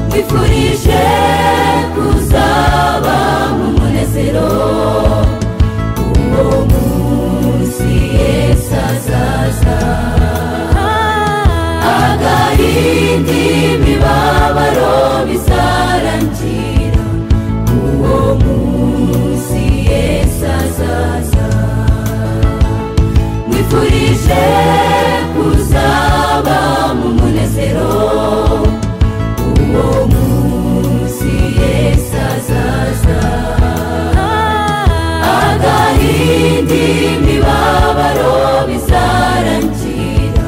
nkwifurije kuzaba mu munezero uwo munsi yesu azaza agahinda imibabaro bizarangira uwo munsi yesu azaza nkwifurije kuzaba mu munezero uwo munsi yesu azaza agahinda imibabaro bizarangira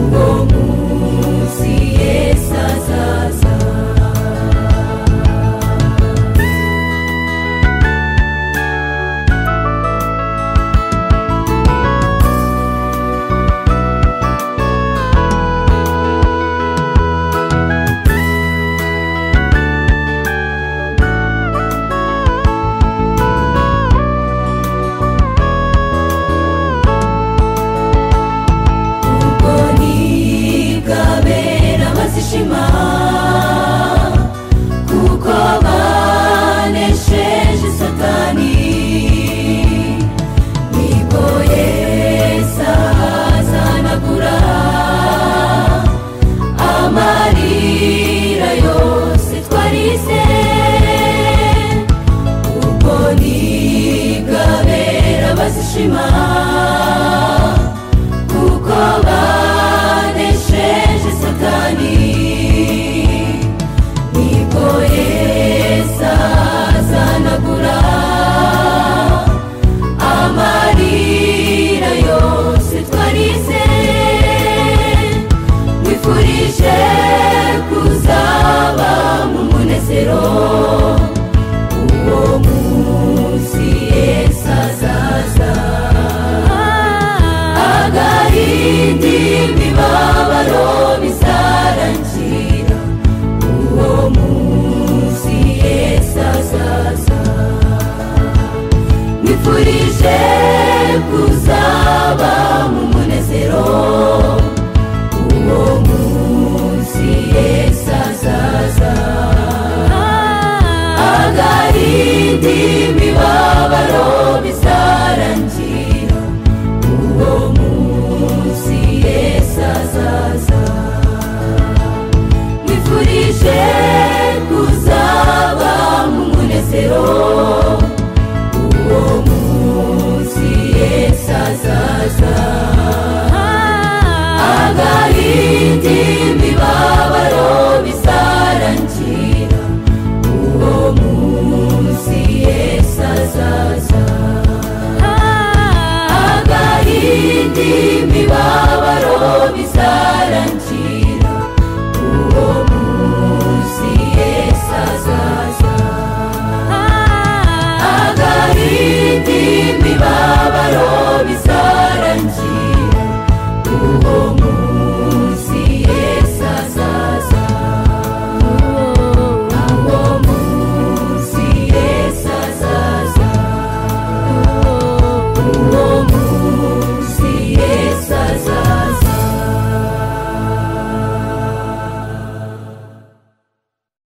uwo munsi yesu azaza ubwo nibwabera bazishima kuko banesheje satani nibwo yesu azahanagura amarira yose twarize ubwo nibwabera bazishima kuko banesheje satani nibwo yesu azanagura amarira yose twarize nkwifurije kuzaba mu munezero uwo munsi yesu azaza agahinda imibabaro bizarangira uwo munsi yesu azaza nkwifurije kuzaba mu munezero uwo munsi yesu azaza agahinda imibabaro bizarangira uwo munsi yesu azaza nkwifurije kuzaba mu munezero uwo munsi yesu azaza agahinda imibabaro bizarangira uwo munsi yesu azaza agahinda